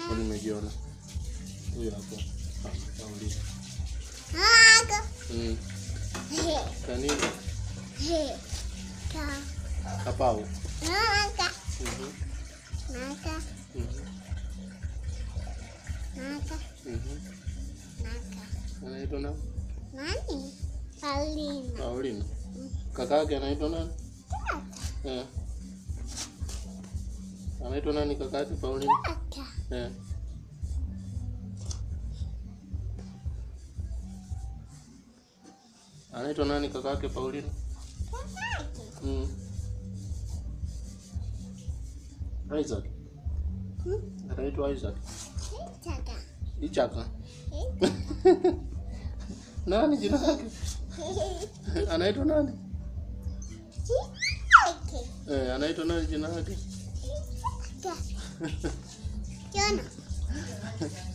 Kwani nimejiona. Huyu hapo. Ah, Paulina. Aga. Mm. Kanini? He. Ka. Kapau. Aga. Mhm. Naga. Mhm. Naga. Mhm. Naga. Anaitwa nani? Nani? Paulina. Paulina. Kaka yake anaitwa nani? Eh. Anaitwa nani kaka yake Paulina? Kaka. Eh. Anaitwa nani kaka yake Paulina? Kakake. Mm. Isaac. Hmm? Anaitwa Isaac. Kaka. Ichaka. Nani jina lake? Anaitwa nani? Kaka. Eh, anaitwa nani jina lake? Kaka. Jona.